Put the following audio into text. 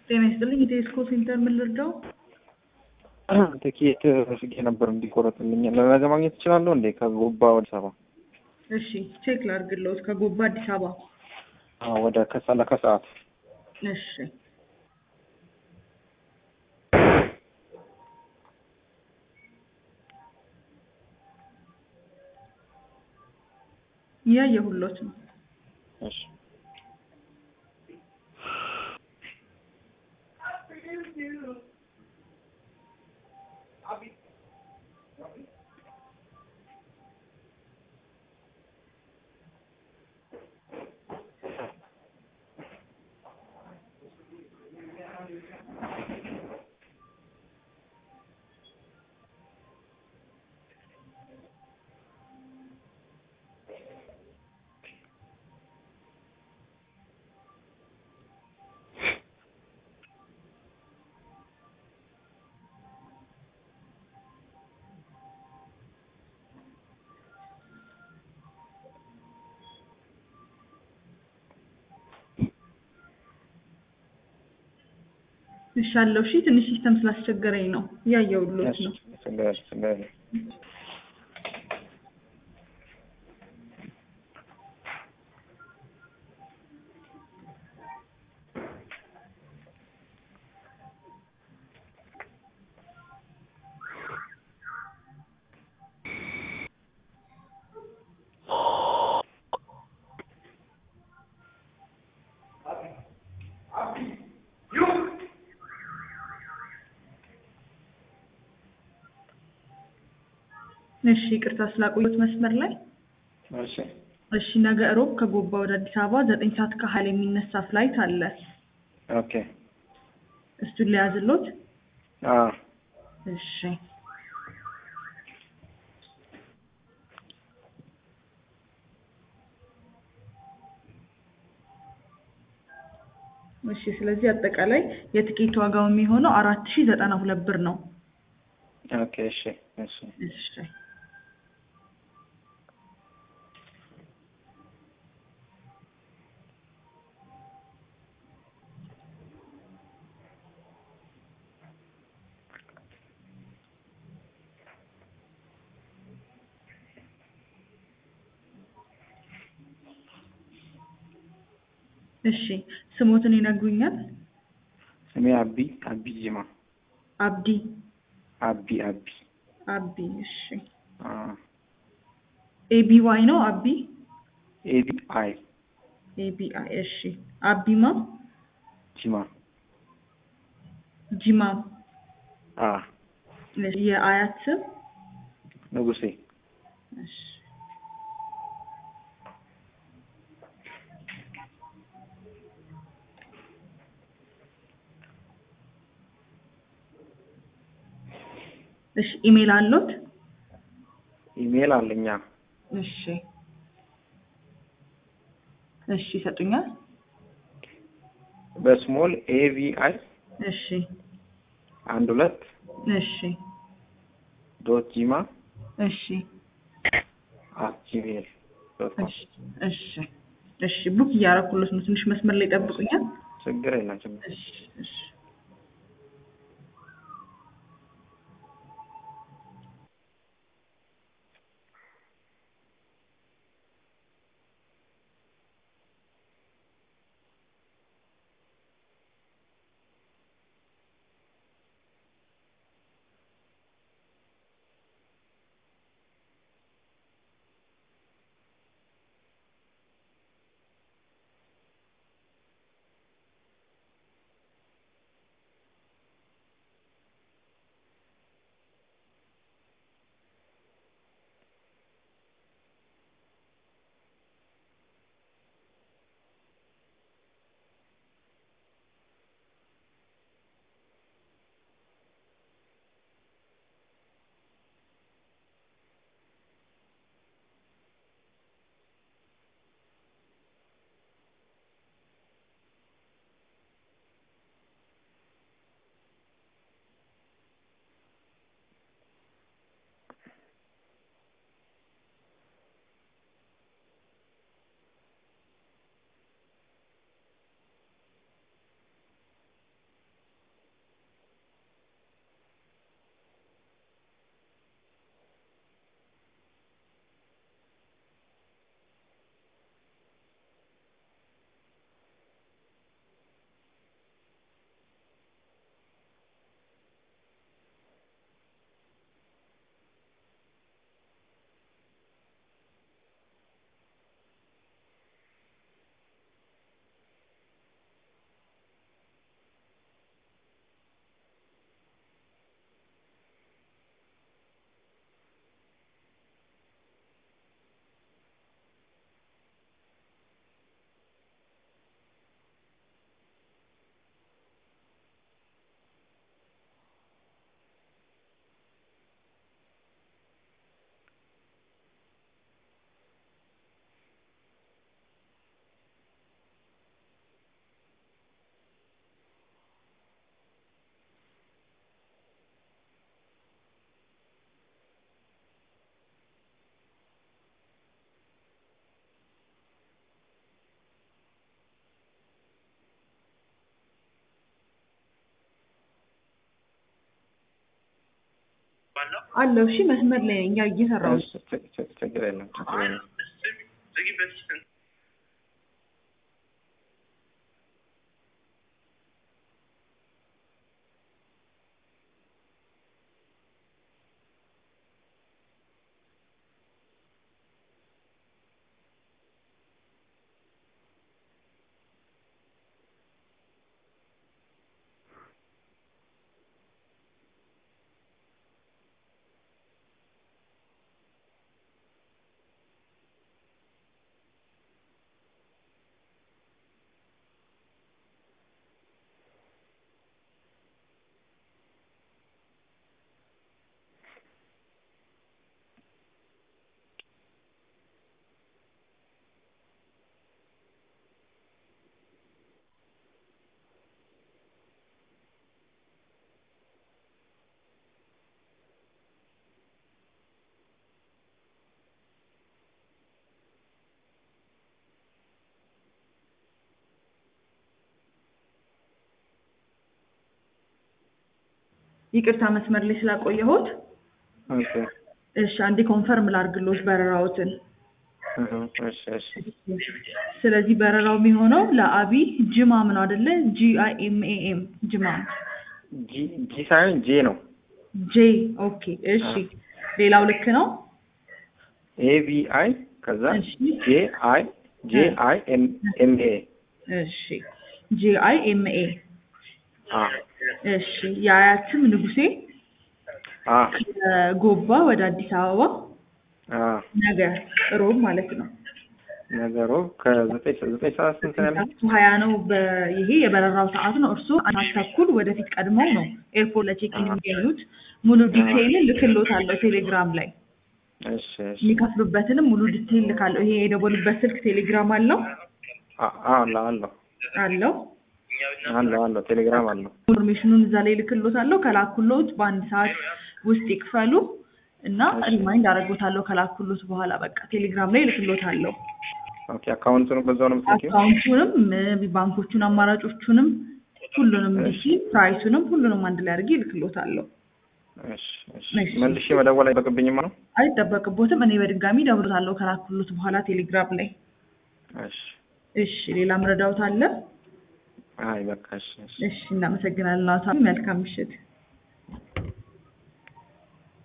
ጤና ይስጥልኝ። የቴስኮ ሴንተር ምን ልርዳው? ትኬት ፍጌ ነበር እንዲቆረጥልኝ ለነገ ማግኘት እችላለሁ እንዴ? ከጎባ ወደ አዲስ አበባ እሺ ቼክ ላድርግልዎት። ከጎባ አዲስ አበባ አዎ፣ ወደ ከሰላ ከሰዓት እሺ እያየሁሎት ነው። እሺ እሺ አለው። እሺ ትንሽ ሲስተም ስላስቸገረኝ ነው እያየሁሎት ነው። ችግር ችግር የለም። እሺ ይቅርታ ስላቆየሁት መስመር ላይ። እሺ እሺ ነገ እሮብ ከጎባ ወደ አዲስ አበባ ዘጠኝ ሰዓት ከሀያ የሚነሳ ፍላይት አለ። ኦኬ እሱን ሊያዝሎት? አዎ እሺ እሺ ስለዚህ አጠቃላይ የትኬት ዋጋው የሚሆነው አራት ሺ ዘጠና ሁለት ብር ነው። ኦኬ እሺ እሺ እሺ እሺ ስሞትን ይነግሩኛል? ስሜ አቢ አቢ ጂማ አብዲ አቢ አቢ አቢ እሺ አዎ ኤቢ ዋይ ነው አቢ ኤቢ አይ ኤቢ አይ እሺ አቢማ ጂማ ጂማ አ እሺ የአያት ስም ንጉሴ እሺ እሺ ኢሜል አሎት? ኢሜል አለኛ እሺ እሺ ይሰጡኛል? በስሞል ኤቪ አይ እሺ አንድ ሁለት እሺ ዶት ጂማ እሺ አት ጂሜል ዶት ኮም እሺ እሺ እሺ ቡክ እያደረኩለት ነው። ትንሽ መስመር ላይ ይጠብቁኛል። ችግር የለም ችግር እሺ እሺ አለው። እሺ መስመር ላይ ነኝ እየሰራሁ ነው። እሺ፣ ችግ- ችግ- ችግር የለም ችግር የለም። ይቅርታ መስመር ላይ ስላቆየሁት። ኦኬ፣ እሺ አንዴ ኮንፈርም ላድርግሎት በረራዎትን። እህ፣ እሺ፣ እሺ። ስለዚህ በረራው የሚሆነው ለአቢ ጅማም ነው አይደለ? ጂ አይ ኤም ኤ ኤም ጅማም። ጂ ጂ ሳይሆን ጄ ነው። ጄ ኦኬ። እሺ ሌላው ልክ ነው። ኤ ቪ አይ ከዛ እሺ ጄ አይ ጄ አይ ኤም ኤም ኤ እሺ ጂ አይ ኤም ኤ አ እሺ የአያት ስም ንጉሴ አ ከጎባ ወደ አዲስ አበባ አ ነገ ሮብ ማለት ነው። ነገሩ ከዘጠኝ ዘጠኝ ሰዓት ስንት ነው ያለው? ሰዓቱ ሀያ ነው። በ- ይሄ የበረራው ሰዓት ነው። እርሱ አንድ ሰዓት ተኩል ወደፊት ቀድመው ነው ኤርፖርት ለቼኪን የሚገኙት። ሙሉ ዲቴይልን ልክሎታለሁ ቴሌግራም ላይ እሺ፣ እሺ። የሚከፍሉበትንም ሙሉ ዲቴይል ልካለሁ። ይሄ የደወሉበት ስልክ ቴሌግራም አለው አ አ አለው አለው አለው አለው አለው ቴሌግራም አለው። ኢንፎርሜሽኑን እዛ ላይ ልክሎታለሁ። ከላኩሎት በአንድ ሰዓት ውስጥ ይክፈሉ እና ሪማይንድ አደርጎታለሁ ከላኩሎት በኋላ በቃ ቴሌግራም ላይ ልክሎታለሁ። ኦኬ፣ አካውንቱን በዛው ነው የምትልኪው? አካውንቱንም እ፣ ባንኮቹን አማራጮቹንም ሁሉንም ዲሲ ፕራይሱንም ሁሉንም አንድ ላይ አድርጌ ልክሎታለሁ። እሺ፣ እሺ። እሺ። መልሼ መደወል አይጠበቅብኝም ነው? አይጠበቅቦትም። እኔ በድጋሚ ደውሎታለሁ ከላኩሎት በኋላ ቴሌግራም ላይ። እሺ። እሺ ሌላ ምረዳውት አለ? አይ በቃ እሺ፣ እሺ። እሺ እናመሰግናለን። አቶ መልካም ምሽት።